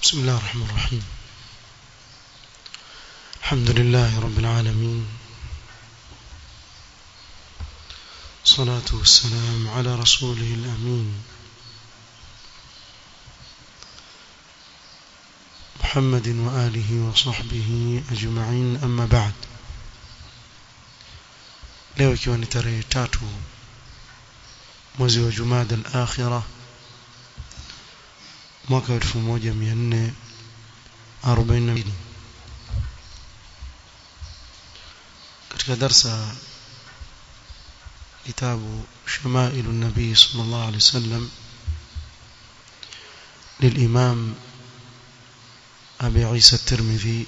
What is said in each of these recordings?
بسم الله الرحمن الرحيم الحمد لله رب العالمين الصلاة والسلام على رسوله الأمين محمد وآله وصحبه أجمعين أما بعد leo ikiwa ni tarehe tatu mwezi wa Jumada al-Akhirah mwaka 1442 katika darsa kitabu شمائل النبي صلى الله عليه وسلم للإمام أبي عيسى الترمذي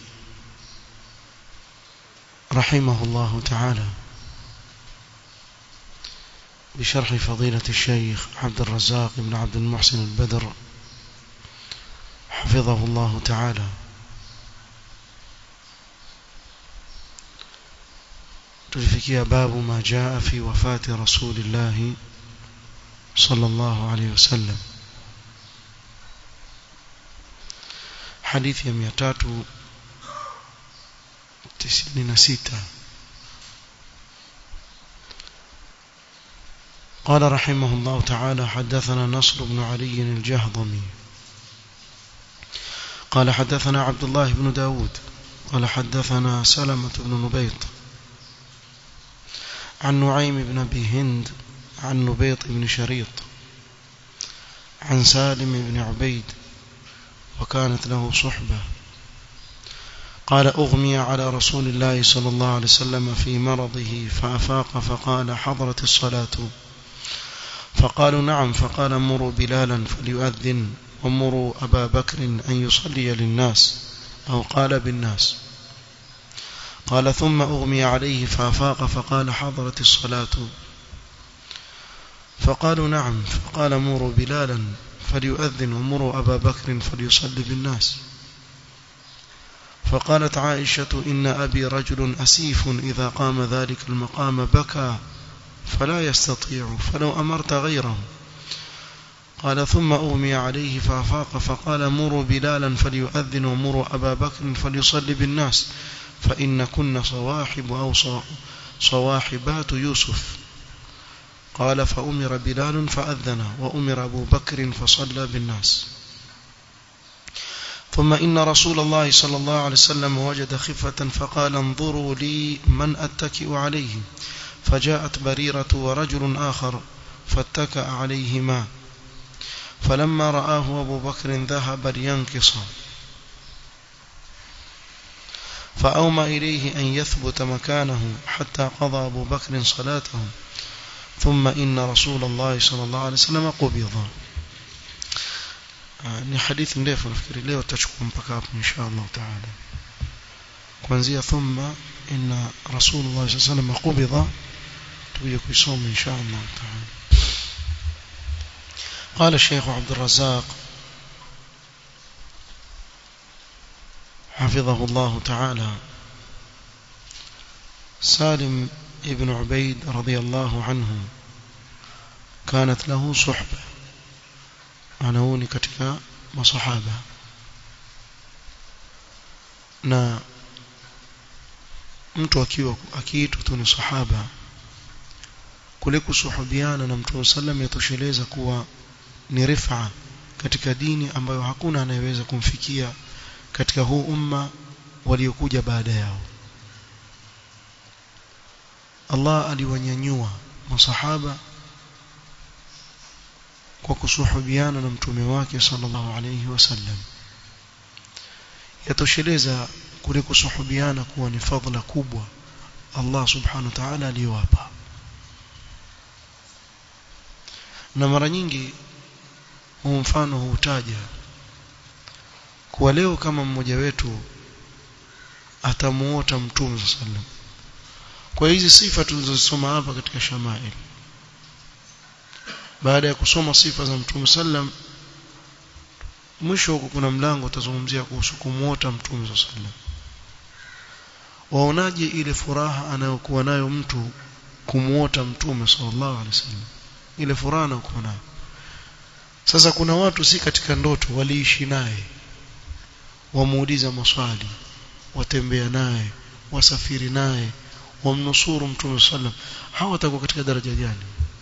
رحمه الله تعالى بشرح فضيلة الشيخ عبد الرزاق بن عبد المحسن البدر حفظه الله تعالى tulifikia babu ma jaa fi wafati rasulillah sallallahu alayhi wasallam hadithi ya 396 قال رحمه الله تعالى حدثنا نصر بن علي الجهضمي قال حدثنا عبد الله بن داود قال حدثنا سلمة بن نبيط عن نعيم بن أبي هند عن نبيط بن شريط عن سالم بن عبيد وكانت له صحبة قال أغمي على رسول الله صلى الله عليه وسلم في مرضه فأفاق فقال حضرت الصلاة فقالوا نعم فقال مروا بلالا فليؤذن ومروا أبا بكر أن يصلي للناس أو قال بالناس قال ثم أغمي عليه فأفاق فقال حضرت الصلاة فقالوا نعم فقال مروا بلالا فليؤذن ومروا أبا بكر فليصلي بالناس فقالت عائشة إن أبي رجل أسيف إذا قام ذلك المقام بكى فلا يستطيع فلو أمرت غيره قال ثم أغمي عليه فأفاق فقال مروا بلالا فليؤذن ومروا أبا بكر فليصلي بالناس فإن كن صواحب أو صواحبات يوسف قال فأمر بلال فأذن وأمر أبو بكر فصلى بالناس ثم إن رسول الله صلى الله عليه وسلم وجد خفة فقال انظروا لي من أتكئ عليه فجاءت بريرة ورجل آخر فاتكأ عليهما فلما رآه أبو بكر ذهب لينكص فأومى إليه أن يثبت مكانه حتى قضى أبو بكر صلاته ثم إن رسول الله صلى الله عليه وسلم قبض ni hadithi ndefu nafikiri leo tutachukua mpaka hapo insha Allah taala kuanzia thumma inna rasulullah sallallahu alayhi wasallam qubida tuje kuisoma insha Allah taala قال الشيخ عبد الرزاق حفظه الله تعالى سالم ابن عبيد رضي الله عنه كانت له صحبة anaoni katika masahaba na mtu akiwa akiitwa tu ni sahaba kule kusuhubiana na mtume sallam yatosheleza kuwa ni rifa katika dini ambayo hakuna anayeweza kumfikia katika huu umma waliokuja baada yao Allah aliwanyanyua masahaba kwa kusuhubiana na mtume wake sallallahu alayhi wasallam yatosheleza kule kusuhubiana kuwa ni fadhila kubwa Allah subhanahu wa ta'ala aliyowapa na mara nyingi huu mfano huutaja kuwa leo kama mmoja wetu atamuota mtume sallam kwa hizi sifa tulizosoma hapa katika shamail baada ya kusoma sifa za mtume sallam mwisho huko kuna mlango utazungumzia kuhusu kumuota mtume sallam waonaje ile furaha anayokuwa nayo mtu kumuota mtume sallallahu alaihi wasallam ile furaha anayokuwa nayo sasa kuna watu si katika ndoto waliishi naye wamuuliza maswali watembea naye wasafiri naye wamnusuru mtume sallam hawa watakuwa katika daraja gani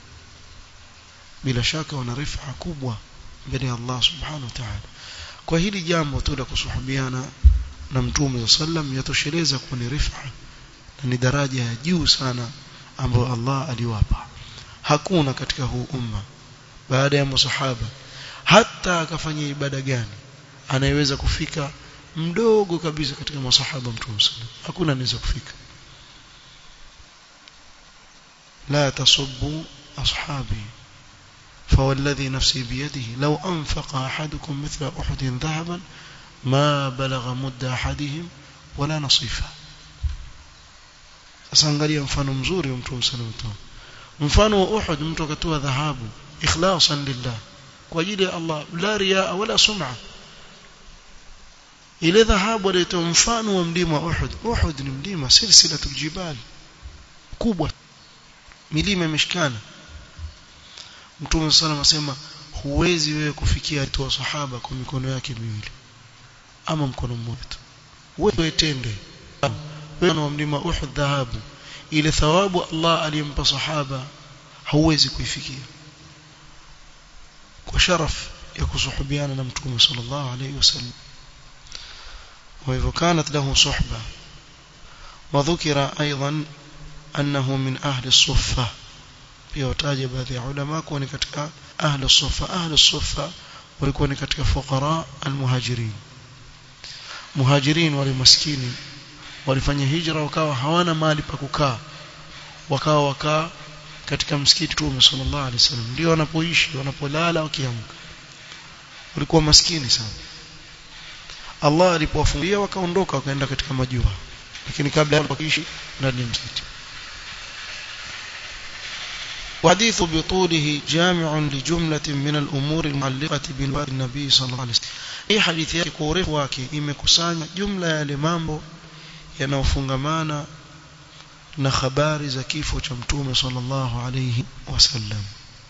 bila shaka wana rifa kubwa mbele ya Allah subhanahu wa ta'ala kwa hili jambo tu la kusuhubiana na mtume sallam yatosheleza kuwa ni rifa na ni daraja ya juu sana ambayo Allah aliwapa hakuna katika huu umma baada ya masahaba hata akafanya ibada gani anayeweza kufika mdogo kabisa katika masahaba mtume sallam hakuna anaweza kufika لا تصبوا أصحابي فوالذي نفسي بيده لو أنفق أحدكم مثل أحد ذهبا ما بلغ مد أحدهم ولا نصيفه sasa angalia mfano mzuri wa mtume sallallahu alaihi wasallam mfano wa Uhud mtu akatoa dhahabu ikhlasan lillah kwa ajili ya Allah la riaa wala sum'a ile dhahabu alitoa mfano wa mlima wa Uhud Uhud ni mlima silsilatul jibal kubwa milima imeshikana Mtume sallallahu asema huwezi wewe kufikia tu sahaba kwa mikono yake miwili ama mkono mmoja tu wewe tende wewe wa mlima Uhud dhahabu ile thawabu Allah aliyempa sahaba hauwezi kuifikia kwa sharaf ya kusuhubiana na Mtume sallallahu alayhi wasallam وإذا كانت له صحبة وذكر أيضا أنه من أهل الصفة pia wataja baadhi ya ulama kuwa ni katika ahli sufa ahli sufa walikuwa ni katika fuqara almuhajirin muhajirin wale maskini walifanya hijra wakawa hawana mahali pa kukaa wakawa wakaa katika msikiti tu sallallahu alaihi wasallam ndio wanapoishi wanapolala wakiamka walikuwa maskini sana Allah alipowafungia wakaondoka wakaenda katika majua lakini kabla hapo wakiishi ndani ya msikiti وحديث بطوله جامع لجملة من الأمور المعلقة بالواد النبي صلى الله عليه وسلم hii hadithi yake kwa urefu wake imekusanya jumla ya yale mambo yanayofungamana na habari za kifo cha mtume sallallahu alayhi wasallam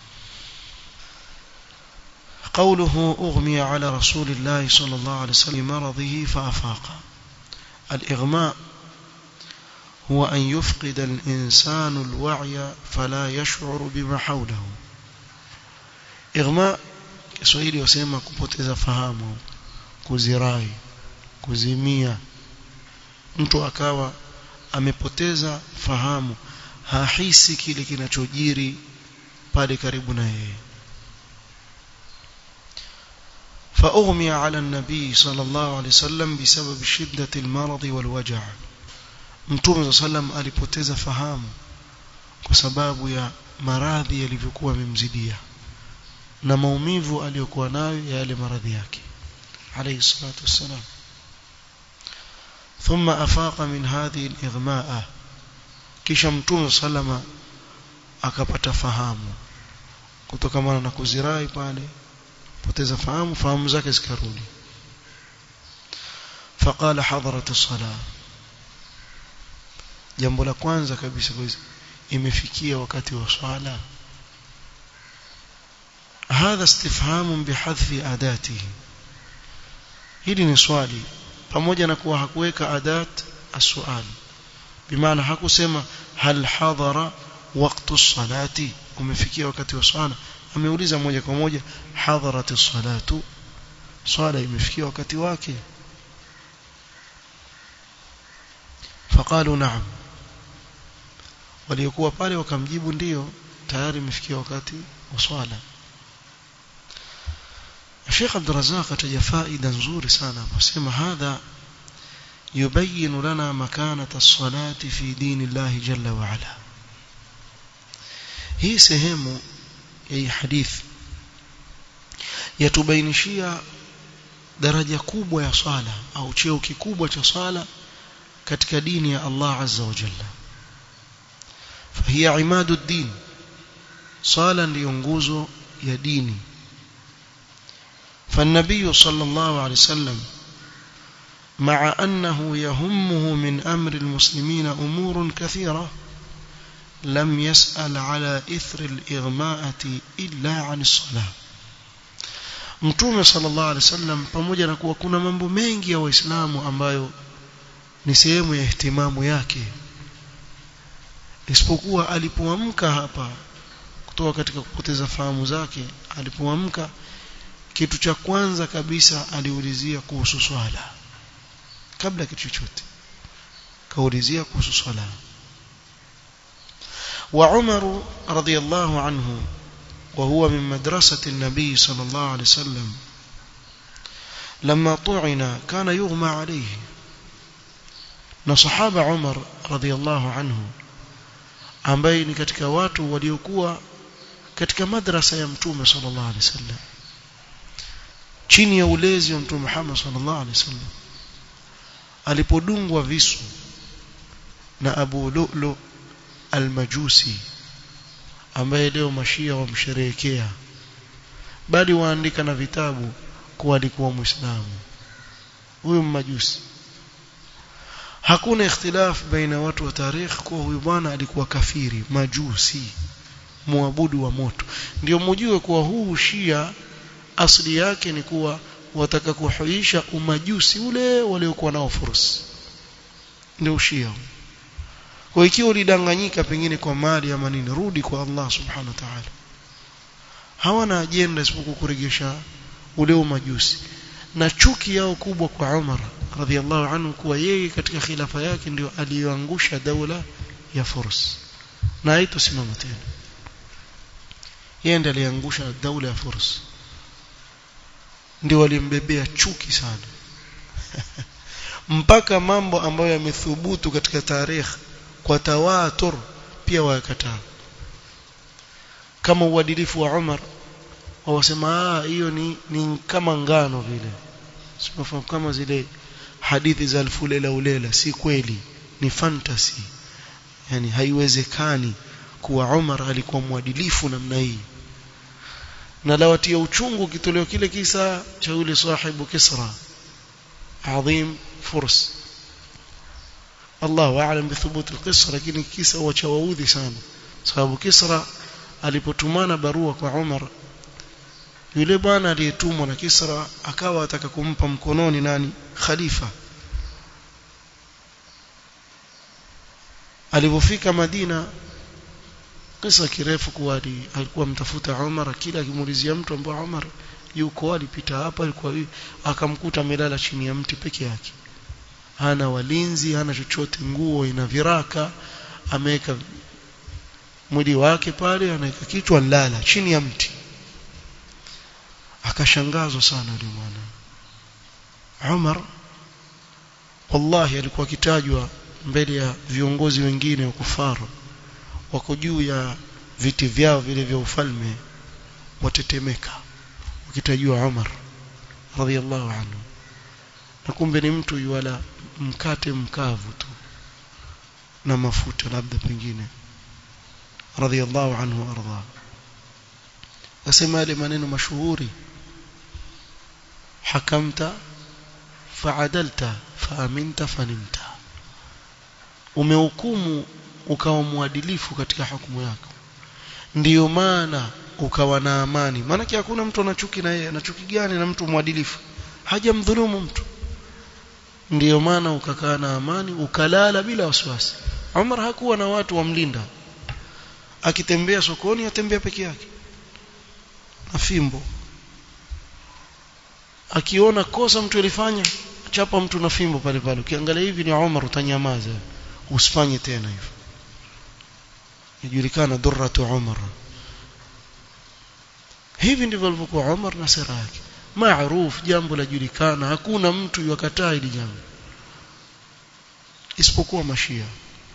قوله أغمي على رسول الله صلى الله عليه وسلم مرضه فأفاق الإغماء هو أن يفقد الإنسان الوعي فلا يشعر بما حوله إغماء Kiswahili wasema kupoteza fahamu kuzirai kuzimia mtu akawa amepoteza fahamu hahisi kile kinachojiri pale karibu na yeye فأغمي على النبي صلى الله عليه وسلم بسبب شدة المرض والوجع Mtume sallam alipoteza fahamu kwa sababu ya maradhi yalivyokuwa yamemzidia na maumivu aliyokuwa nayo ya yale maradhi yake alayhi salatu wassalam ثم أفاق من هذه الإغماء kisha mtume sallama akapata fahamu kutokana na kuzirai pale poteza fahamu fahamu zake zikarudi فقال حضرت الصلاه jambo la kwanza kabisa imefikia wakati wa swala hadha istifham bihadfi adatihi hili ni swali pamoja na kuwa hakuweka adat aswali bimaana hakusema hal hadara waqtu salati umefikia wakati wa swala ameuliza moja kwa moja hadarat salatu swala imefikia wakati wake faqalu na'am waliokuwa pale wakamjibu ndio tayari imefikia wakati wa swala Sheikh Abdul Razzaq ataja faida nzuri sana akasema hadha yubayyin lana makanata as-salati fi dinillahi jalla wa ala hii sehemu ya hii hadithi yatubainishia daraja kubwa ya swala au cheo kikubwa cha swala katika dini ya Allah azza wa jalla فهي عماد الدين صالا لينغوزو يا ديني فالنبي صلى الله عليه وسلم مع أنه يهمه من أمر المسلمين أمور كثيرة لم يسأل على إثر الإغماءة إلا عن الصلاة mtume sallallahu alaihi wasallam pamoja na kuwa kuna mambo mengi ya waislamu ambayo ni sehemu ya ihtimamu yake isipokuwa alipoamka hapa kutoka katika kupoteza fahamu zake alipoamka kitu cha kwanza kabisa aliulizia kuhusu swala kabla kitu chochote kaulizia kuhusu swala wa Umar radhiyallahu anhu وهو من مدرسة النبي صلى الله عليه وسلم لما طعن كان يغمى عليه na sahaba Umar radhiallahu anhu ambaye ni katika watu waliokuwa katika madrasa ya mtume sallallahu alaihi wasallam chini ya ulezi wa mtume Muhammad sallallahu alaihi wasallam alipodungwa visu na Abu Lu'lu al-Majusi ambaye leo mashia wamsherehekea bali waandika na vitabu kuwa alikuwa muislamu huyu mmajusi hakuna ikhtilaf baina watu wa tarikh kuwa huyu bwana alikuwa kafiri majusi muabudu wa moto ndio mjue kuwa huu shia asili yake ni kuwa wataka kuhuisha umajusi ule waliokuwa nao fursi ndio shia kwa ikiwa ulidanganyika pengine kwa mali ama nini rudi kwa Allah subhanahu wa ta'ala hawana ajenda isipokuwa kuregesha ule umajusi na chuki yao kubwa kwa Umar radhiallahu anhu kuwa yeye katika khilafa yake ndio aliyoangusha daula ya Furs na haitosimama tena yeye ndiye aliangusha daula ya Furs ndio walimbebea chuki sana mpaka mambo ambayo yamethubutu katika tarehe kwa tawatur pia wakataa kama uadilifu wa Umar wawasema hiyo ni, ni kama ngano vile sifahamu kama zile hadithi za alfu lela ulela si kweli ni fantasy yani haiwezekani kuwa Umar alikuwa mwadilifu namna hii na lawatia uchungu kitoleo kile kisa cha yule sahibu Kisra adhim furs الله أعلم بثبوت القصة lakini kisa wacha waudhi sana sababu Kisra alipotumana barua kwa Umar yule bwana aliyetumwa na Kisra akawa ataka kumpa mkononi nani khalifa alipofika Madina kisa kirefu kuwa alikuwa mtafuta Umar kila akimuulizia mtu ambaye Umar yuko alipita hapa alikuwa akamkuta amelala chini ya mti peke yake hana walinzi hana chochote nguo ina viraka ameweka mwili wake pale anaweka kichwa lala chini ya mti akashangazwa sana yule mwana Umar wallahi alikuwa akitajwa mbele ya viongozi wengine wa kufaru wako juu ya viti vyao vile vya ufalme watetemeka ukitajwa Umar radhiallahu anhu na kumbe ni mtu yuala mkate mkavu tu na mafuta labda pengine radhiallahu anhu arda asema yale maneno mashuhuri hakamta faadalta faaminta fanimta umehukumu ukawa mwadilifu katika hukumu yako ndiyo maana ukawa na amani maana hakuna mtu anachuki na yeye anachuki gani na mtu mwadilifu hajamdhulumu mtu ndiyo maana ukakaa na amani ukalala bila wasiwasi Umar hakuwa na watu wamlinda akitembea sokoni atembea peke yake na fimbo akiona kosa mtu alifanya chapa mtu na fimbo pale pale ukiangalia hivi ni Umar utanyamaza usifanye tena hivyo ijulikana durratu Umar hivi ndivyo alivyokuwa Umar na sera yake maarufu jambo la julikana hakuna mtu yakataa hili jambo isipokuwa mashia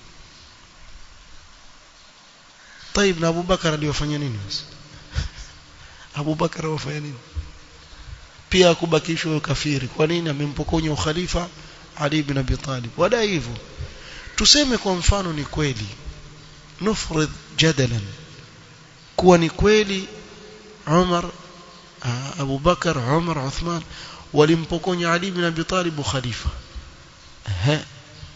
طيب na Abu Bakar aliyofanya nini basi Abu Bakar alifanya nini pia kubakishwa kafiri kwa nini amempokonya ukhalifa Ali ibn Abi Talib wala hivyo tuseme kwa mfano ni kweli nufrid jadalan kuwa ni kweli Umar Abu Bakar Umar Uthman walimpokonya Ali ibn Abi Talib khalifa ehe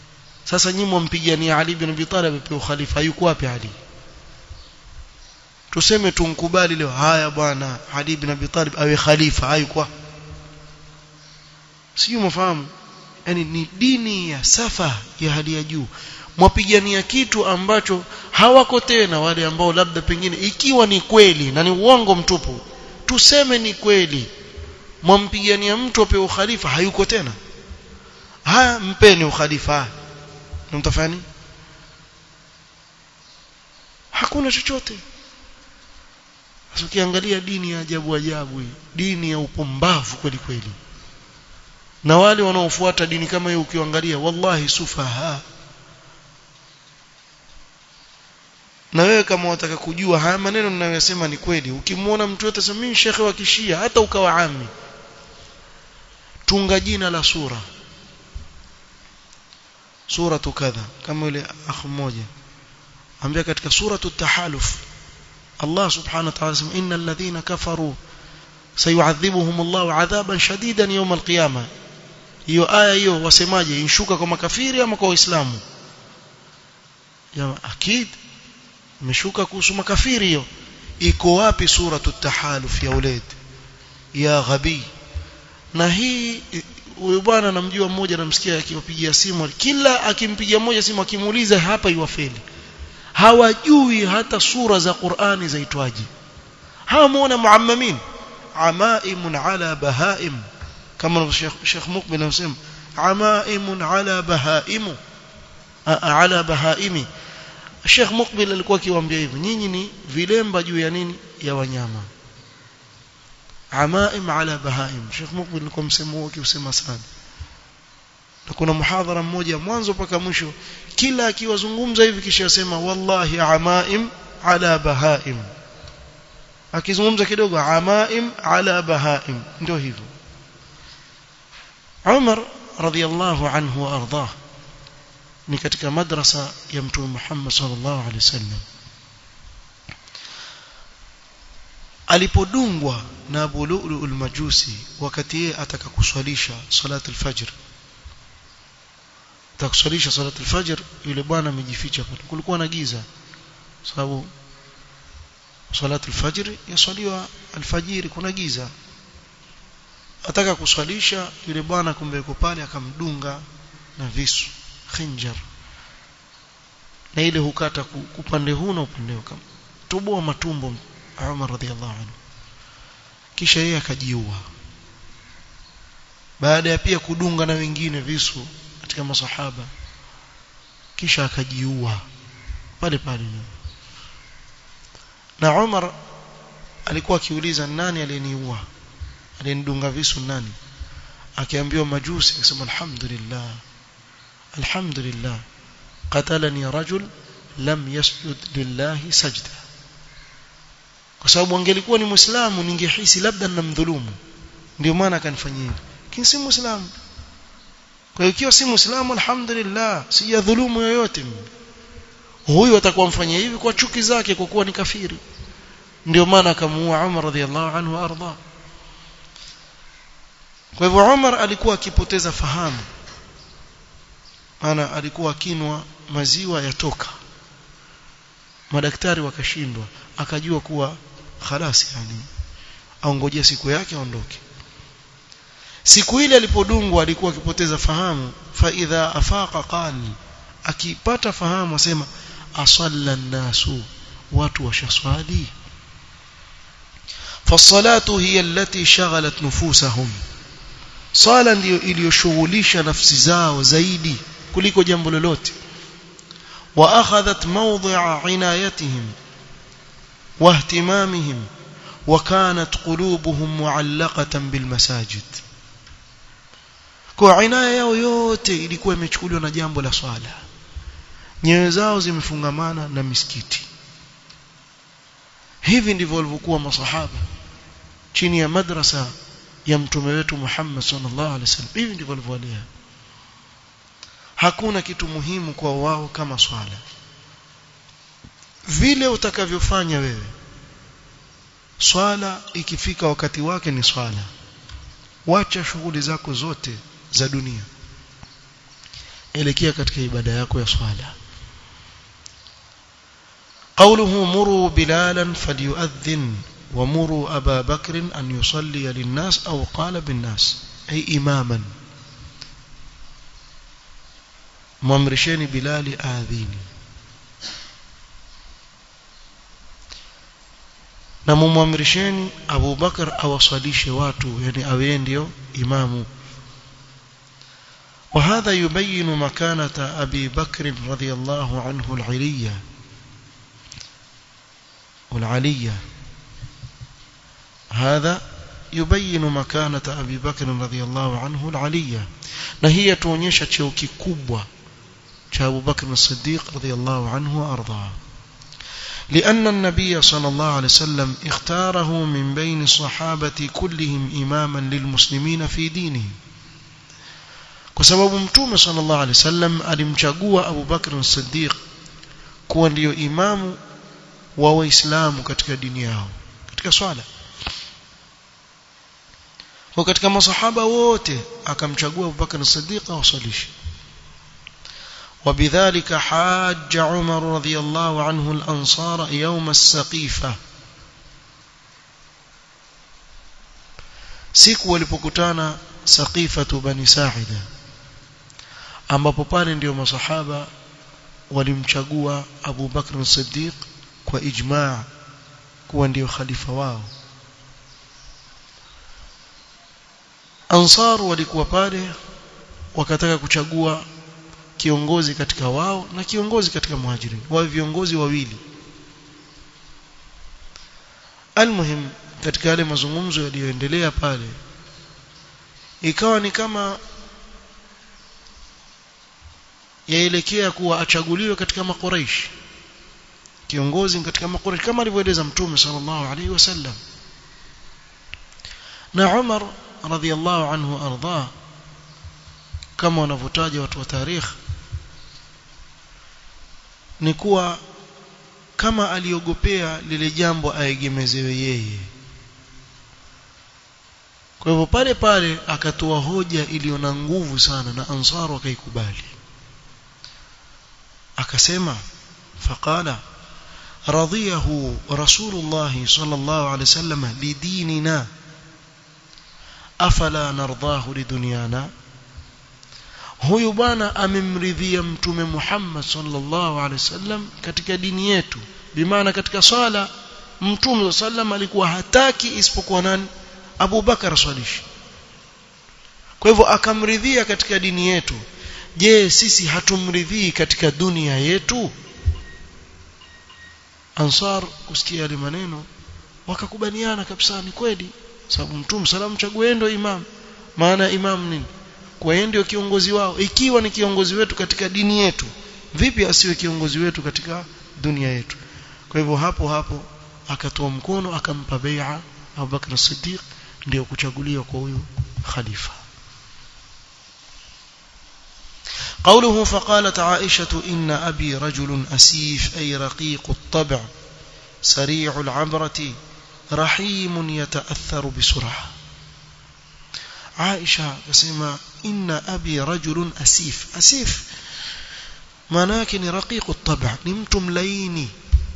sasa nyinyi mmpigania Ali ibn Abi Talib apewe khalifa yuko wapi Ali tuseme tumkubali leo haya bwana Ali ibn Abi Talib awe khalifa hayukwa sio mfahamu yani ni dini ya safa ya hali ya juu mwapigania kitu ambacho hawako tena wale ambao labda pengine ikiwa ni kweli na ni uongo mtupu tuseme ni kweli mwampigania mtu apewe ukhalifa hayuko tena haya mpeni ukhalifa na mtafanya nini hakuna chochote sasa ukiangalia dini ya ajabu ajabu hii dini ya upumbavu kweli kweli na wale wanaofuata dini kama hiyo ukiangalia wallahi sufaha na wewe kama unataka kujua haya maneno ninayosema ni kweli ukimwona mtu yote sema mimi shekhe wa kishia hata ukawa ami tunga jina la sura sura kadha kama yule akh mmoja ambia katika suratu tahaluf Allah subhanahu wa ta'ala sema innal ladhina kafaru sayu'adhibuhum Allah 'adhaban shadidan yawm al-qiyamah hiyo aya hiyo wasemaje inshuka kwa makafiri ama kwa waislamu ya akid imeshuka kuhusu makafiri hiyo iko wapi suratu tahaluf ya ulad ya ghabi na hii huyu bwana namjua mmoja namsikia akiwapigia simu kila akimpigia mmoja simu akimuuliza hapa iwafeli hawajui hata sura za Qur'ani zaitwaje hawamuona muammamin amaimun ala bahaim kama Sheikh Mukbil anasema amaimun ala bahaimu ala bahaimi Sheikh Mukbil alikuwa akiwaambia hivyo nyinyi ni vilemba juu ya nini ya wanyama amaim ala bahaim Sheikh Mukbil alikuwa msemo huo akiusema sana na kuna muhadhara mmoja mwanzo mpaka mwisho kila akiwazungumza hivi kisha asema wallahi amaim ala bahaim akizungumza kidogo amaim ala bahaim ndio hivyo Umar radhiallahu anhu wa ardhah ni katika madrasa ya mtume Muhammad sallallahu alaihi wasallam alipodungwa na Abu Lu'lu al-Majusi wakati yeye ataka kuswalisha salat al-fajr atakuswalisha salat al-fajr yule bwana amejificha pale kulikuwa na giza sababu salat al-fajr yaswaliwa alfajiri kuna giza ataka kuswalisha yule bwana kumbe yuko pale akamdunga na visu khinjar na ile hukata upande huu na upande huu toboa matumbo Umar radhiallahu anhu kisha yeye akajiua baada ya pia kudunga na wengine visu katika masahaba kisha akajiua pale pale na Umar alikuwa akiuliza nani aliyeniua alinidunga visu nani akiambiwa majusi akasema alhamdulillah alhamdulillah qatalani rajul lam yasjud lillahi sajda kwa sababu angelikuwa ni muislamu ningehisi labda ninamdhulumu ndio maana akanifanyia hivi lakini si muislamu kwa hiyo ikiwa si muislamu alhamdulillah sijadhulumu yoyote mimi huyu atakuwa mfanyia hivi kwa chuki zake kwa kuwa ni kafiri ndio maana akamuua Umar radhiallahu anhu arda kwa hivyo Umar alikuwa akipoteza fahamu maana alikuwa akinwa maziwa yatoka madaktari wakashindwa akajua kuwa khalasi yani aongojea siku yake aondoke siku ile alipodungwa alikuwa akipoteza fahamu fa idha afaqa qal akipata fahamu asema asalla nasu watu washaswali fasalatu hiya allati shaghalat nufusahum sala ndiyo iliyoshughulisha nafsi zao zaidi kuliko jambo lolote wa akhadhat mawdhi'a inayatihim wa ihtimamihim wa kanat qulubuhum mu'allaqatan bil masajid kwa inaya yao yote ilikuwa imechukuliwa na jambo la swala nyoyo zao zimefungamana na misikiti hivi ndivyo walivyokuwa masahaba chini ya madrasa ya mtume wetu Muhammad sallallahu alaihi wasallam hivi ndivyo walivyolea hakuna kitu muhimu kwa wao kama swala vile utakavyofanya wewe swala ikifika wakati wake ni swala wacha shughuli zako zote za dunia elekea katika ibada yako ya swala قوله مروا بلالا فليؤذن ومروا أبا بكر أن يصلي للناس أو قال بالناس أي إماما mwamrisheni bilali aadhini na mumwamrisheni Abu Bakar awasalishe watu yani awe ndio imamu وهذا يبين مكانة أبي بكر رضي الله عنه العلية والعلية هذا يبين مكانة أبي بكر رضي الله عنه العلية نهي تونيشة شوكي كبوة أبو بكر الصديق رضي الله عنه وأرضاه لأن النبي صلى الله عليه وسلم اختاره من بين الصحابة كلهم إماما للمسلمين في دينهم kwa sababu mtume sallallahu alaihi wasallam alimchagua Abu Bakr as-Siddiq kuwa ndiyo imamu wa waislamu katika dini yao katika swala kwa katika masahaba wote akamchagua Abu Bakr as-Siddiq awasalishe وبذلك حاج عمر رضي الله عنه الأنصار يوم السقيفة siku walipokutana saqifatu bani sa'ida ambapo pale ndio masahaba walimchagua Abu Bakr as-Siddiq kwa ijma' kuwa ndio khalifa wao Ansar walikuwa pale wakataka kuchagua kiongozi katika wao na kiongozi katika muhajirin wa viongozi wawili almuhim katika yale mazungumzo yaliyoendelea pale ikawa ni kama yaelekea kuwa achaguliwe katika makuraish kiongozi katika makuraish kama alivyoeleza mtume sallallahu alaihi wasallam na Umar radhiallahu anhu arda kama wanavyotaja watu wa tarikh ni kuwa kama aliogopea lile jambo aegemezewe yeye kwa hivyo pale pale akatoa hoja iliyo na nguvu sana na ansaru akaikubali akasema faqala radhiyahu rasulullah sallallahu alaihi wasallam lidinina afala nardahu lidunyana huyu bwana amemridhia mtume Muhammad sallallahu alaihi wasallam katika dini yetu bimaana katika swala mtume sallam alikuwa hataki isipokuwa nani Abu Bakar swalishi kwa hivyo akamridhia katika dini yetu je sisi hatumridhii katika dunia yetu Ansar kusikia yale maneno wakakubaliana kabisa ni kweli sababu mtume salamu chague ndio imam maana imam nini kwa yeye ndio kiongozi wao ikiwa ni kiongozi wetu katika dini yetu vipi asiwe kiongozi wetu katika dunia yetu kwa hivyo hapo hapo akatoa mkono akampa bai'a Abu Bakr as-Siddiq ndio kuchaguliwa kwa huyu khalifa قوله فقالت عائشة إن أبي رجل أسيف أي رقيق الطبع سريع العبرة رحيم يتأثر بسرعة عائشة كسمة إن أبي رجل أسيف أسيف مناكن رقيق الطبع نمتم ليني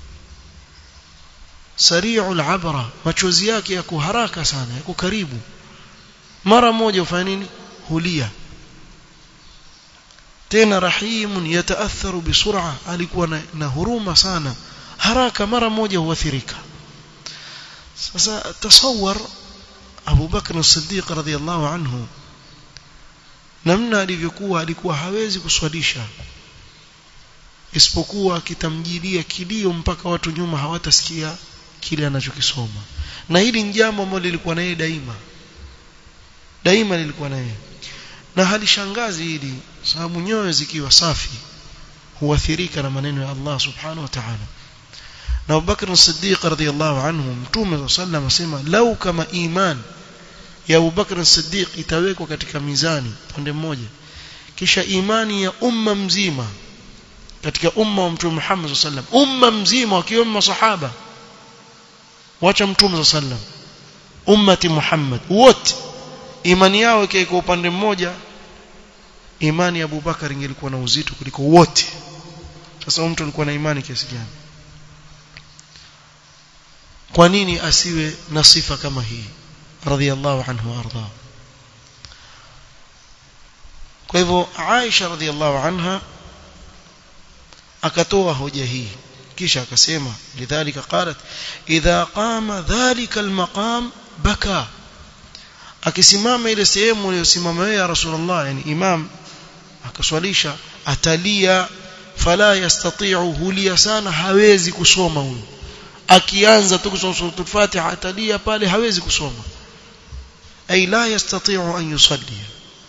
سريع العبرة machozi yake yako haraka sana yako karibu mara moja ufanya nini hulia tena rahimun yataatharu bisur'a alikuwa na, na huruma sana haraka mara moja huathirika sasa tasawwar Abu Bakr as-Siddiq radhiyallahu anhu namna alivyokuwa alikuwa hawezi kuswalisha isipokuwa kitamjilia kilio mpaka watu nyuma hawatasikia kile anachokisoma na hili ni jambo ambalo lilikuwa naye daima daima lilikuwa naye na halishangazi hili sababu nyoyo zikiwa safi huathirika na maneno ya Allah subhanahu wa ta'ala na Abu Bakr as-Siddiq radhiyallahu anhu mtume sallam asema lau kama iman ya Abu Bakr as-Siddiq itawekwa katika mizani pande mmoja kisha imani ya umma mzima katika umma wa mtume Muhammad sallam umma mzima wakiwemo masahaba wacha mtume sallam ummati Muhammad wote imani yao ikiwa upande mmoja imani ya Abu Bakar ingelikuwa na uzito kuliko wote sasa mtu alikuwa na imani kiasi gani kwa nini asiwe na sifa kama hii radhiallahu anhu arda kwa hivyo Aisha radhiallahu anha akatoa hoja hii kisha akasema lidhalika qalat idha qama dhalika almaqam baka akisimama ile sehemu aliyosimama yeye ya rasulullah yani imam akaswalisha atalia fala yastati'u hulia sana hawezi kusoma huyo akianza tu kusoma suratul fatiha atalia pale hawezi kusoma ay la yastati'u an yusalli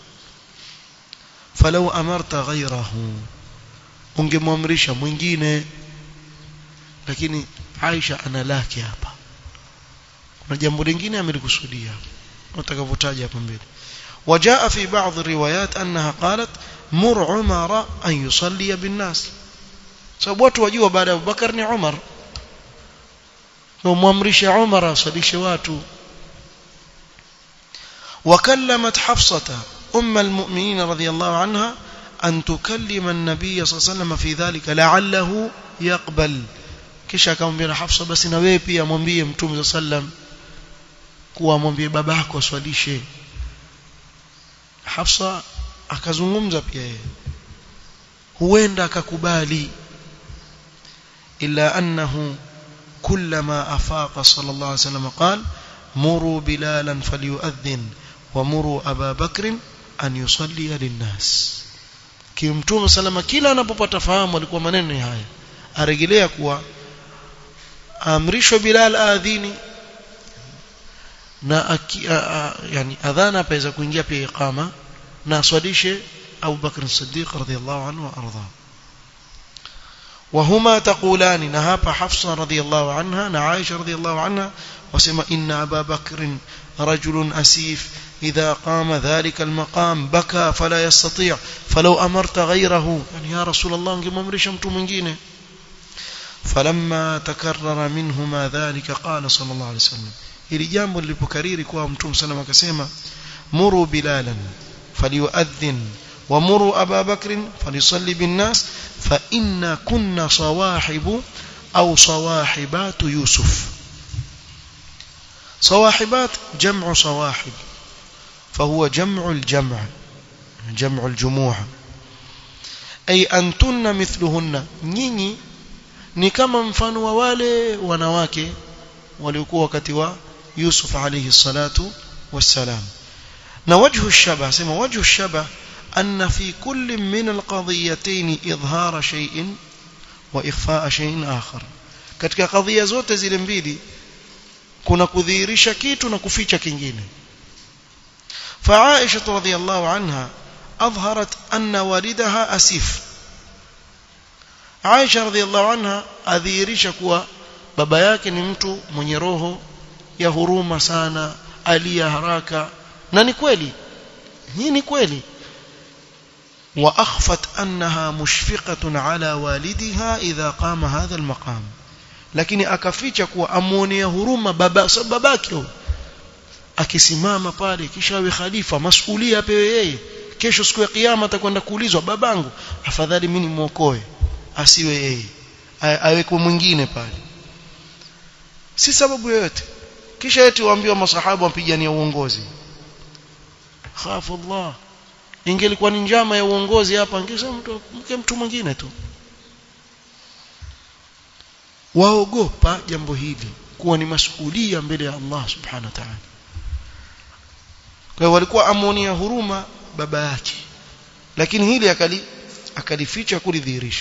falau amarta ghayrahu ungemwamrisha mwingine lakini Aisha ana lake hapa kuna jambo lingine amelikusudia utakavyotaja hapa mbele وجاء في بعض الروايات أنها قالت مر عمر أن يصلي بالناس sababu watu wajua baada ya Abubakar ni Umar na muamrisha Umar asalishe watu وكلمت حفصة أم المؤمنين رضي الله عنها أن تكلم النبي صلى الله عليه وسلم في ذلك لعله يقبل kisha akamwambia Hafsa basi na wewe pia mwambie Mtume sallam kuwa mwambie babako aswalishe Hafsa akazungumza pia yeye huenda akakubali illa annahu kullama afaqa sallallahu alayhi wasallam qala muru bilalan falyu'adhdhin wa muru aba bakr an yusalli linnas kimtume salama kila anapopata fahamu alikuwa maneno haya arejelea kuwa amrishwe Bilal adhini na aki, a, a, yani adhana paweza kuingia pia iqama na aswalishe Abu Bakr Siddiq radhiyallahu anhu wa arda وهما تقولان نهاب حفصة رضي الله عنها نعائشة رضي الله عنها وسمى إن أبا بكر رجل أسيف إذا قام ذلك المقام بكى فلا يستطيع فلو أمرت غيره يعني يا رسول الله انكم أمرشمت من جينه فلما تكرر منهما ذلك قال صلى الله عليه وسلم ili jambo lilipokariri kwa mtume sallam akasema muru bilalan falyuadhin wa muru aba bakr falyusalli bin nas fa inna kunna sawahibu au sawahibatu yusuf صواحبات جمع صواحب فهو جمع الجمع جمع الجموع أي أنتن مثلهن nyinyi ni kama mfano wa wale wanawake waliokuwa wakati wa Yusuf alayhi salatu wassalam na wajhu shaba sema wajhu shaba anna fi kulli min alqadiyatayn idhara shay'in wa ikhfaa shay'in akhar katika kadhia zote zile mbili kuna kudhihirisha kitu na kuficha kingine فعائشة رضي الله عنها أظهرت أن والدها أسيف Aisha radhiallahu anha adhihirisha kuwa baba yake ni mtu mwenye roho ya huruma sana alia haraka na ni kweli hii ni kweli wa akhfat annaha mushfiqatun ala walidiha idha qama hadha almaqam lakini akaficha kuwa amuonea huruma baba babake akisimama pale kisha awe khalifa masuhulia apewe yeye kesho siku ya kiyama atakwenda kuulizwa babangu afadhali mimi nimuokoe asiwe yeye awekwe mwingine pale si sababu yoyote kisha eti waambiwa masahaba wampigania uongozi khafu Allah ingelikuwa ni njama ya uongozi hapa angesema mtu mke mtu mwingine tu waogopa jambo hili kuwa ni masuhulia mbele ya Allah subhanahu wa ta'ala kwa hiyo walikuwa amonia huruma baba yake lakini hili akali akalificha kulidhihirisha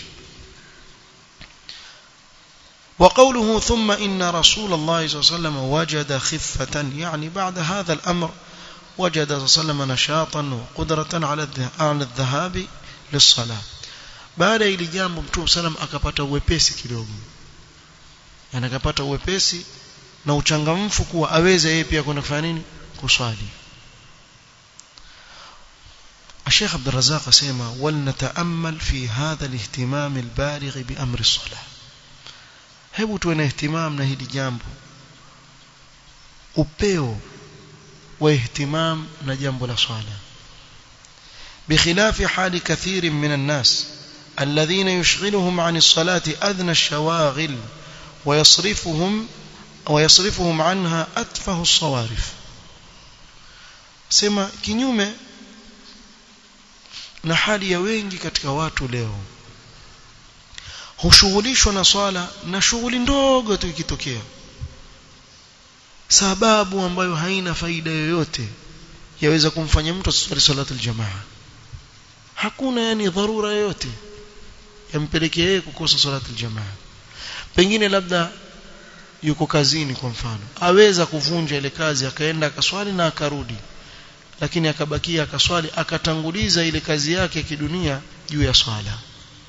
وقوله ثم إن رسول الله صلى الله عليه وسلم وجد خفة يعني بعد هذا الأمر وجد صلى الله عليه وسلم نشاطا وقدرة على الذهاب للصلاة baada ya ili jambo mtume salam akapata uwepesi kidogo yani akapata uwepesi na uchangamfu kuwa aweze yeye pia kwenda kufanya nini kuswali الشيخ عبد الرزاق اسمع ولنتامل في هذا الاهتمام البالغ بامر الصلاه hebu tuwe na ihtimam na hili jambo upeo wa ihtimam na jambo la swala بخلاف حال كثير من الناس الذين يشغلهم عن الصلاة أدنى الشواغل ويصرفهم ويصرفهم عنها أتفه الصوارف sema kinyume na hali ya wengi katika watu leo hushughulishwa na swala na shughuli ndogo tu ikitokea sababu ambayo haina faida yoyote yaweza kumfanya mtu aswali salatu aljamaa hakuna yani dharura yoyote yampelekea yeye kukosa salatu aljamaa pengine labda yuko kazini kwa mfano aweza kuvunja ile kazi akaenda akaswali na akarudi lakini akabakia akaswali akatanguliza ile kazi yake ya kidunia juu ya swala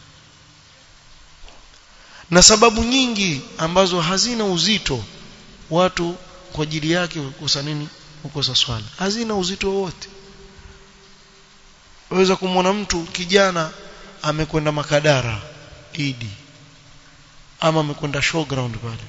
na sababu nyingi ambazo hazina uzito watu kwa ajili yake kukosa nini kukosa swala hazina uzito wowote waweza kumwona mtu kijana amekwenda makadara idi ama amekwenda showground pale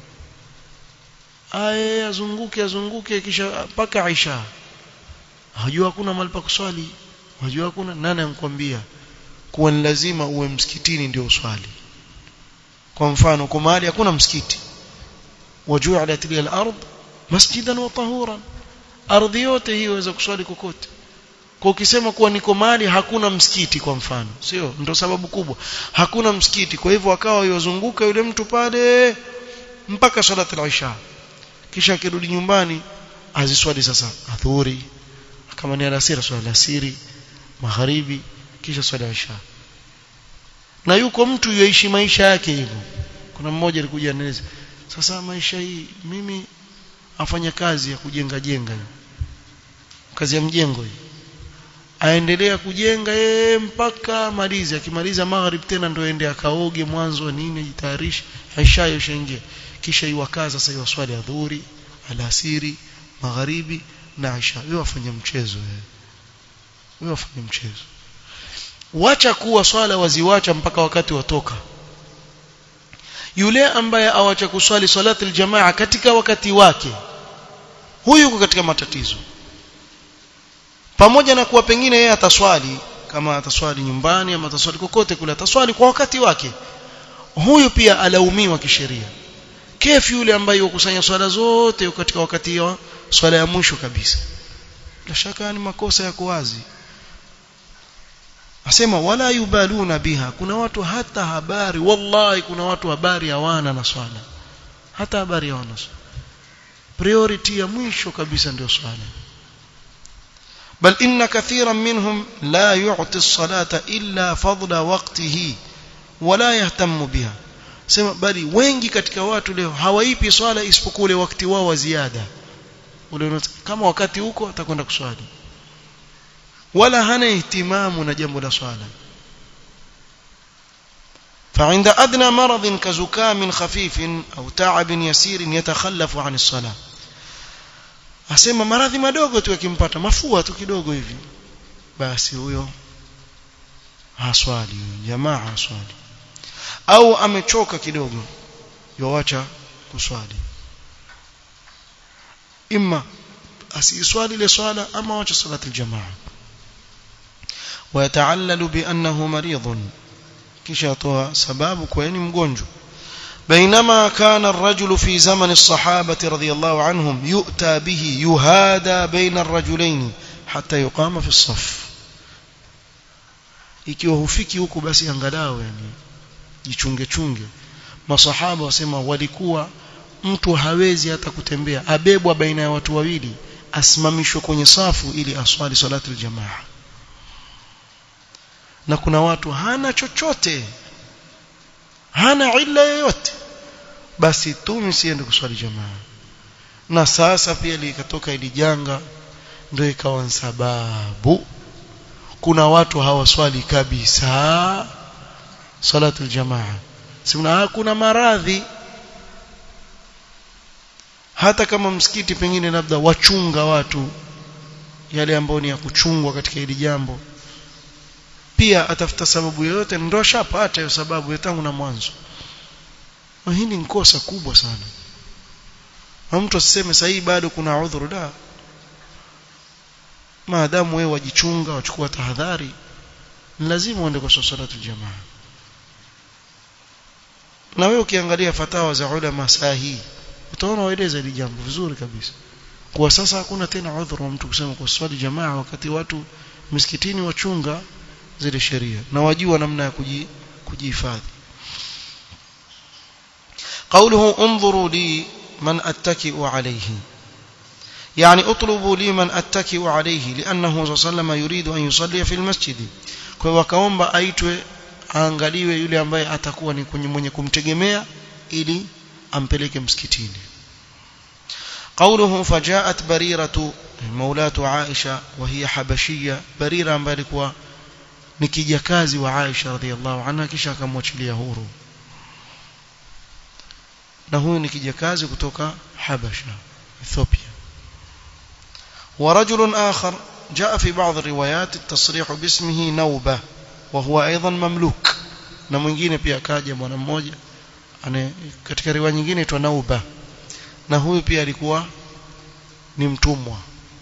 aye azunguke azunguke kisha mpaka Aisha hajua hakuna mahali pa kuswali hajua hakuna nani ankwambia kuwa ni lazima uwe msikitini ndio uswali kwa mfano kwa mahali hakuna msikiti waju'alat li al-ard masjidan wa tahuran ardhi yote hii waweza kuswali kokote kwa ukisema kuwa niko mahali hakuna msikiti kwa mfano sio ndio sababu kubwa hakuna msikiti kwa hivyo akawa yozunguka yule mtu pale mpaka salat al-isha kisha akirudi nyumbani aziswali sasa adhuhuri kama ni alasiri swali alasiri magharibi kisha swali isha na yuko mtu yuishi maisha yake hivyo kuna mmoja alikuja anieleza sasa maisha hii mimi afanya kazi ya kujenga jenga hiyo kazi ya mjengo hii aendelea kujenga yeye mpaka malizi akimaliza magharib tena ndio aende akaoge mwanzo nini jitayarishe aisha yoshaingia kisha iwakaza sasa swali adhuhuri alasiri magharibi na Aisha wewe wafanya mchezo wewe wewe wafanya mchezo wacha kuwa swala waziwacha mpaka wakati watoka yule ambaye awacha kuswali salati aljamaa katika wakati wake huyu yuko katika matatizo pamoja na kuwa pengine yeye ataswali kama ataswali nyumbani ama ataswali kokote kule ataswali kwa wakati wake huyu pia alaumiwa kisheria kefu yule ambaye yukusanya swala zote katika wakati wa swala ya mwisho kabisa bila shaka ni makosa yako wazi asema wala yubaluna biha kuna watu hata habari wallahi kuna watu habari hawana na swala hata habari hawana priority ya mwisho kabisa ndio swala بل إن كثيرا منهم لا يعطي الصلاة إلا فضل وقته ولا يهتم بها sema bali wengi katika watu leo hawaipi swala isipokuwa ule wakati wao wa ziada ule kama wakati huko atakwenda kuswali wala hana ihtimamu na jambo la swala فعند أدنى مرض كزكام خفيف أو تعب يسير يتخلف عن الصلاة asema maradhi madogo tu yakimpata mafua tu kidogo hivi basi huyo haswali jamaa haswali au amechoka kidogo yoacha kuswali imma asiswali ile swala ama wacha salati aljamaa ويتعلل بأنه مريض kisha atoa sababu kwa ni mgonjwa بينما كان الرجل في زمن الصحابة رضي الله عنهم يؤتى به يهادى بين الرجلين حتى يقام في الصف ikiwa hufiki huko basi angalau yani jichunge chunge masahaba wasema walikuwa mtu hawezi hata kutembea abebwa baina ya watu wawili asimamishwe kwenye safu ili aswali salatu aljamaa na kuna watu hana chochote hana illa yoyote basi tu msiende kuswali jamaa na sasa pia likatoka ili janga ndio ikawa sababu kuna watu hawaswali kabisa salatu aljamaa sina kuna maradhi hata kama msikiti pengine labda wachunga watu yale ambayo ni ya kuchungwa katika hili jambo pia atafuta sababu yoyote ndio ashapata hiyo sababu tangu na mwanzo na hii ni kosa kubwa sana na mtu asiseme sasa bado kuna udhuru da maadamu wewe wajichunga wachukua tahadhari lazima uende kwa salatu jamaa na wewe ukiangalia fatawa za ulama saa hii utaona waeleza hili jambo vizuri kabisa kwa sasa hakuna tena udhuru wa mtu kusema kwa swali jamaa wakati watu misikitini wachunga zile sheria na wajua namna ya kujihifadhi قوله انظروا لي من أتكئ عليه يعني اطلبوا لي من أتكئ عليه لأنه صلى الله عليه وسلم يريد أن يصلي في المسجد kwa wakaomba aitwe aangaliwe yule ambaye atakuwa ni mwenye kumtegemea ili ampeleke msikitini قوله فجاءت بريرة مولاة عائشة وهي حبشية بريرة ambaye alikuwa ni kijakazi wa Aisha radhiallahu anha kisha akamwachilia huru na huyu ni kijakazi kutoka Habasha Ethiopia ورجل آخر جاء في بعض الروايات التصريح باسمه نوبة وهو أيضا مملوك na mwingine pia akaja bwana mmoja katika riwaya nyingine itwa Nauba na huyu pia alikuwa ni mtumwa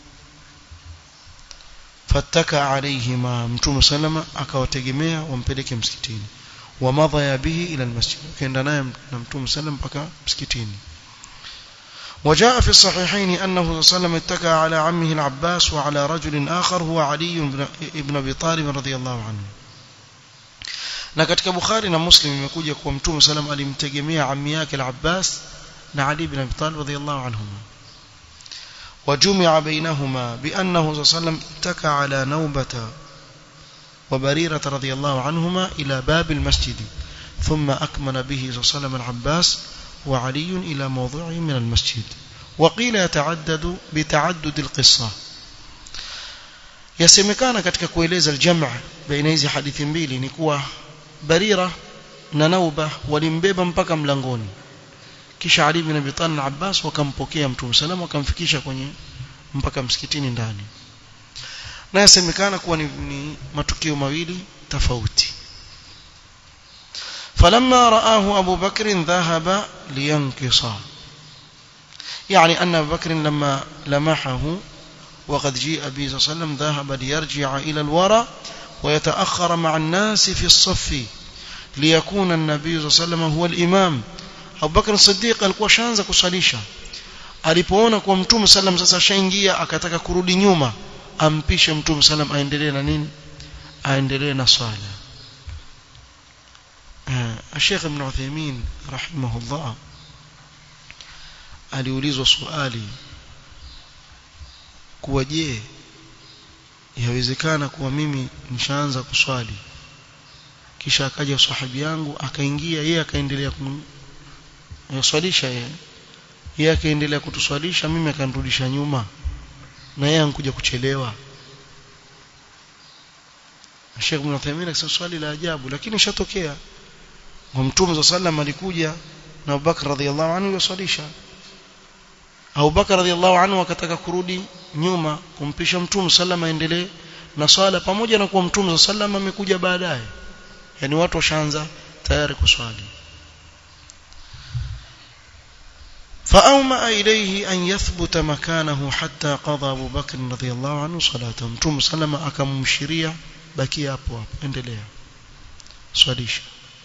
fataka alaihima mtume salama akawategemea wampeleke msikitini wamadha bihi ila almasjid kaenda naye na mtume sallam mpaka msikitini وجاء في الصحيحين أنه صلى الله عليه وسلم اتكى على عمه العباس وعلى رجل آخر هو علي بن أبي طالب رضي الله عنه na katika Bukhari na Muslim imekuja kuwa Mtume sallam alimtegemea ammi yake al-Abbas na Ali ibn Abi Talib radhiyallahu anhuma وجمع بينهما بأنه صلى الله عليه وسلم اتكى على نوبة وبريرة رضي الله عنهما إلى باب المسجد ثم أكمل به صلى الله عليه وسلم العباس وعلي إلى موضوعه من المسجد وقيل يتعدد بتعدد القصة yasemekana katika kueleza aljamaa baina hizi hadithi mbili ni kuwa barira na nauba walimbeba mpaka mlangoni kisha ali bin abi talib na abbas wakampokea mtume salama wakamfikisha kwenye mpaka msikitini ndani na yasemekana kuwa ni, ni matukio mawili tofauti فلما رآه أبو بكر ذهب لينكص يعني أن أبو بكر لما لمحه وقد جيء به صلى الله عليه وسلم ذهب ليرجع إلى الورى ويتأخر مع الناس في الصف ليكون النبي صلى الله عليه وسلم هو الإمام أبو بكر الصديق alikuwa shaanza kusalisha alipoona kwa mtume sallam sasa shaingia akataka kurudi nyuma ampishe mtume sallam aendelee na nini aendelee na swala الشيخ ابن عثيمين رحمه الله aliulizwa swali kuwa je yawezekana kuwa mimi nishaanza kuswali kisha akaja sahabi yangu akaingia yeye akaendelea kumswalisha yeye yeye akaendelea kutuswalisha mimi akanirudisha nyuma na yeye ankuja kuchelewa Sheikh Ibn Uthaymeen akasema swali la ajabu lakini shatokea wa Mtume صلى الله عليه alikuja na Abu Bakar radhiallahu anhu yuswalisha Abu Bakar radhiallahu anhu akataka kurudi nyuma kumpisha Mtume sallam aendelee na swala pamoja na kuwa Mtume sallam amekuja baadaye yani watu washaanza tayari kuswali فأومأ إليه أن يثبت مكانه حتى قضى أبو بكر رضي الله عنه صلاته متوم سلم أكمشريا بكي أبو endelea swalisha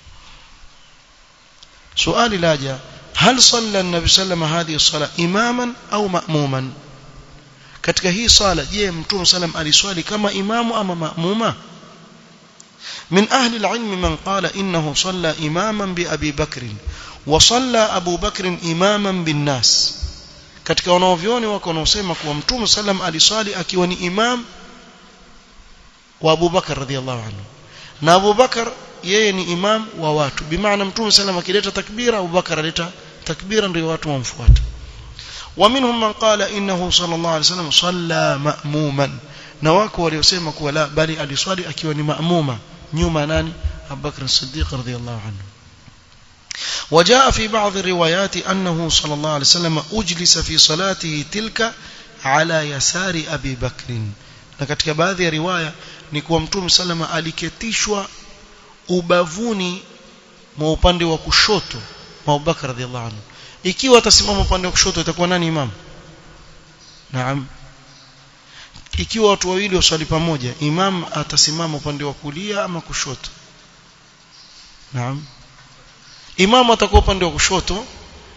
سؤال لاجا هل صلى النبي صلى الله عليه وسلم هذه الصلاة إماما أو مأموما katika hii sala je mtume sallam aliswali kama imamu ama maamuma من أهل العلم من قال إنه صلى إماما بأبي بكر وصلى أبو بكر إماما بالناس katika wanaovyoni wako wanaosema kuwa mtume sallam aliswali akiwa ni imam wa Abu Bakar radhiallahu anhu na Abu Bakar yeye ni imam wa watu bimaana mtume sallam akileta takbira Abu Bakar aleta takbira ndio watu wamfuata ومنهم من قال إنه صلى الله عليه وسلم صلى مأموما na wako waliosema kuwa la bali aliswali akiwa ni maamuma nyuma nani Abu Bakr as-Siddiq radhiyallahu anhu وجاء في بعض الروايات أنه صلى الله عليه وسلم أجلس في صلاته تلك على يسار أبي بكر na katika baadhi ya riwaya ni kuwa mtume salama aliketishwa ubavuni mwa upande wa kushoto mwa Abubakar radhiallahu anhu ikiwa atasimama upande wa kushoto itakuwa nani imam naam ikiwa watu wawili waswali pamoja imam atasimama upande wa kulia ama kushoto naam imam atakuwa upande wa kushoto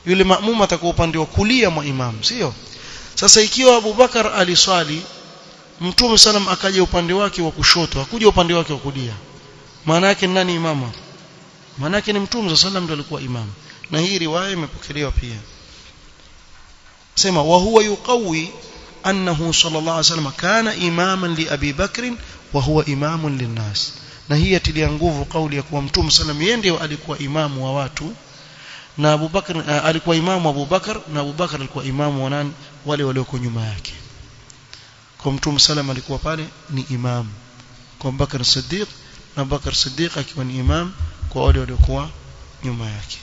yule maamuma atakuwa upande wa kulia mwa imam sio sasa ikiwa Abu Bakar aliswali Mtume sallam akaja upande wake wa kushoto hakuja upande wake wa kulia maana yake nani imama maana yake ni Mtume sallam ndiye alikuwa imam na hii riwaya imepokelewa pia sema wa huwa yuqawi annahu sallallahu alaihi wasallam kana imaman li Abi Bakr wa huwa imamun linnas na hii atilia nguvu kauli ya kuwa Mtume sallam yeye ndiye alikuwa imamu wa watu na Abu Bakar uh, alikuwa imamu Abu Bakar na Abu Bakar alikuwa imamu wa nani wale walioko nyuma yake kwa Mtume sallam alikuwa pale ni imam kwa Abu Bakar Siddiq na Abu Bakar Siddiq akiwa ni imam kwa wale waliokuwa nyuma yake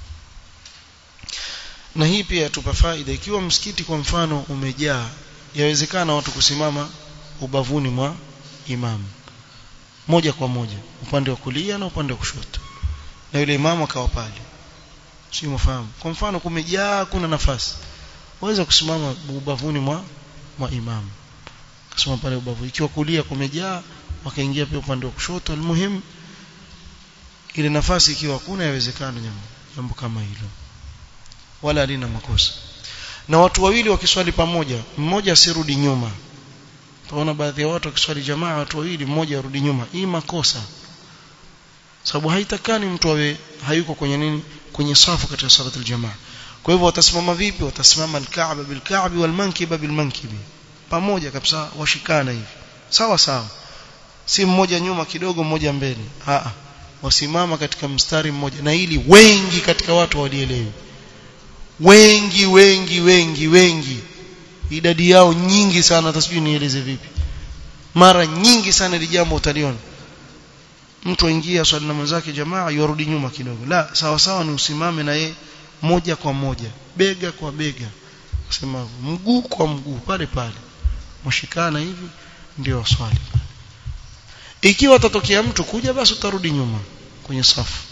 na hii pia tupa faida ikiwa msikiti kwa mfano umejaa yawezekana watu kusimama ubavuni mwa imam moja kwa moja upande wa kulia na upande wa kushoto na yule imamu akawa pale si mfahamu kwa mfano kumejaa kuna nafasi waweza kusimama ubavuni mwa mwa imamu kusema pale ubavu ikiwa kulia kumejaa wakaingia pia upande wa kushoto almuhim ile nafasi ikiwa hakuna yawezekana jambo jambo kama hilo wala halina makosa na watu wawili wakiswali pamoja mmoja asirudi nyuma tunaona baadhi ya watu wakiswali jamaa watu wawili mmoja arudi nyuma hii makosa sababu haitakani mtu awe hayuko kwenye nini kwenye safu katika salat aljamaa kwa hivyo watasimama vipi watasimama alka'ba bilka'bi walmankiba bilmankibi pamoja kabisa washikana hivi sawa sawa si mmoja nyuma kidogo mmoja mbele a wasimama katika mstari mmoja na ili wengi katika watu walielewi wengi wengi wengi wengi idadi yao nyingi sana hata sijui nieleze vipi mara nyingi sana ile jambo utaliona mtu aingia swali na mwenzake jamaa yorudi nyuma kidogo la sawa sawa ni usimame na ye moja kwa moja bega kwa bega sema mguu kwa mguu pale pale mshikana hivi ndio swali ikiwa atatokea mtu kuja basi utarudi nyuma kwenye safu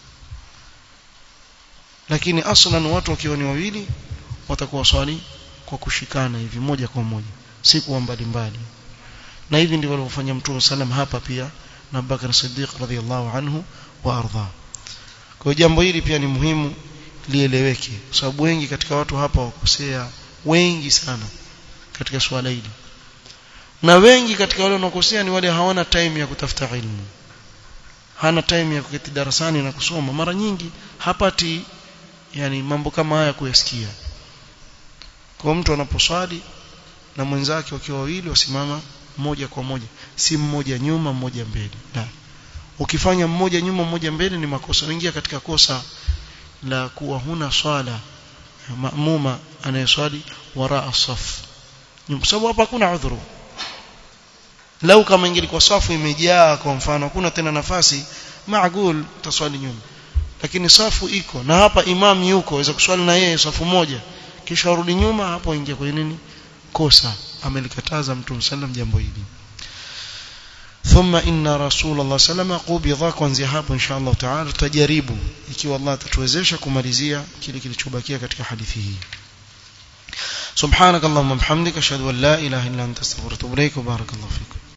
lakini aslan watu wakiwa ni wawili watakuwa swali kwa kushikana hivi moja kwa moja si kuwa mbali mbali na hivi ndivyo alivyofanya mtume sallam hapa pia na Abubakar Siddiq radhiallahu anhu wa arda kwa jambo hili pia ni muhimu lieleweke kwa sababu wengi katika watu hapa wakosea wengi sana katika swala hili na wengi katika wale wanaokosea ni wale hawana time ya kutafuta ilmu hana time ya kuketi darasani na kusoma mara nyingi hapati yani mambo kama haya kuyasikia kwa mtu anaposwali na mwenzake wakiwa wawili wasimama moja kwa moja si mmoja nyuma mmoja mbele la ukifanya mmoja nyuma mmoja mbele ni makosa unaingia katika kosa la kuwa huna swala maamuma anayeswali wara as-saf kwa sababu hapa hakuna udhuru lau kama ingelikuwa safu imejaa kwa mfano hakuna tena nafasi maagul taswali nyuma lakini safu iko na hapa imam yuko aweza kuswali na yeye safu moja kisha arudi nyuma hapo ingia kwenye nini kosa amelikataza mtume sallam jambo hili ثم ان رسول الله صلى الله عليه وسلم قبض kuanzia hapo insha Allah taala tutajaribu ikiwa Allah atatuwezesha kumalizia kile kilichobakia katika hadithi hii سبحانك اللهم وبحمدك اشهد ان لا اله الا انت استغفرك واتوب اليك وبارك الله فيك